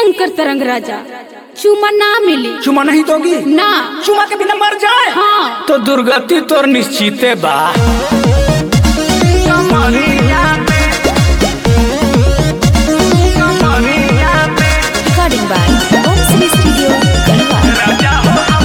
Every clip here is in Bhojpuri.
शंकर तरंग राजा चुमा ना मिली चुमा नहीं दोगी ना चुमा के बिना मर जाए हाँ तो दुर्गति तोर निश्चिते बा Recording by Om Cine Studio, Kalwa.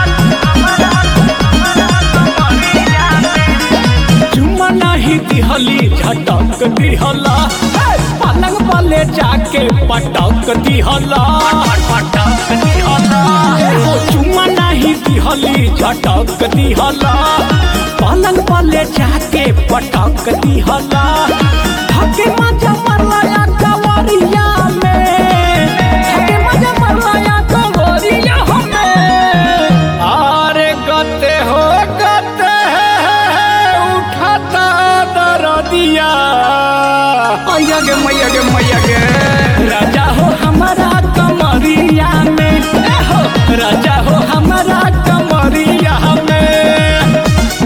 चुमा नहीं दिहली झटक दिहला पलंग वाले जाके पटक दिहला पटक दिहला हो चुमा नहीं दिहली झटक दिहला पलंग वाले जाके पटक दिहला धके मजा मरला या कवरिया में धके मजा मरला या कवरिया में अरे गते हो गते उठाता दरदिया मैया गे मैया गे मैया गे राजा हो हमारा कमरिया में ए हो राजा हो हमारा कमरिया में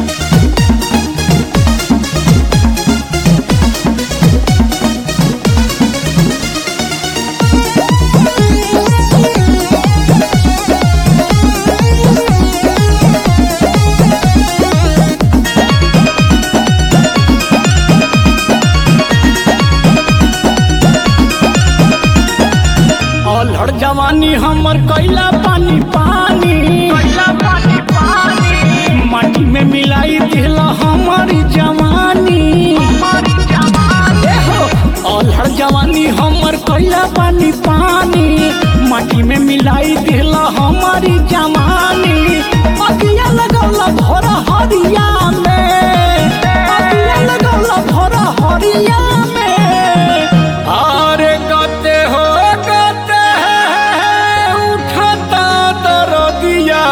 अलहड़ जवानी हमर कैला पानी पानी कैला पानी पानी माटी में मिलाई दिला हमारी जवानी हमारी जवानी हो अलहड़ जवानी हमर कैला पानी पानी माटी में मिलाई दिला हमारी जवानी अगिया लगौला भोर हरिया में अगिया लगौला भोर हरिया में अरे गते हो गते उठता दरदिया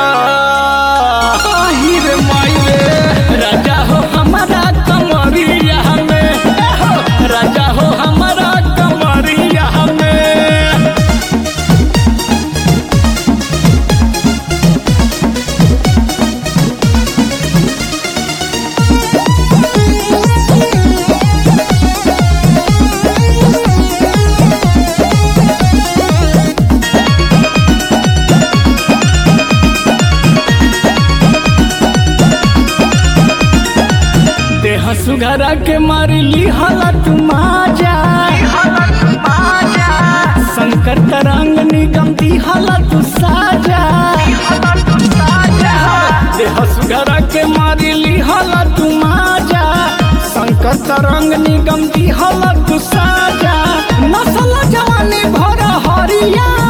आहिर माइले राजा हो हमारा कमरिया में हो राजा हो हमारा कमरिया में देह सुघरा के मारी ली हालत माजा शंकर तरंग निगम दी हालत साजा देह सुघरा के मारी ली हालत माजा शंकर तरंग निगम दी हालत साजा नसल जवानी भर हरिया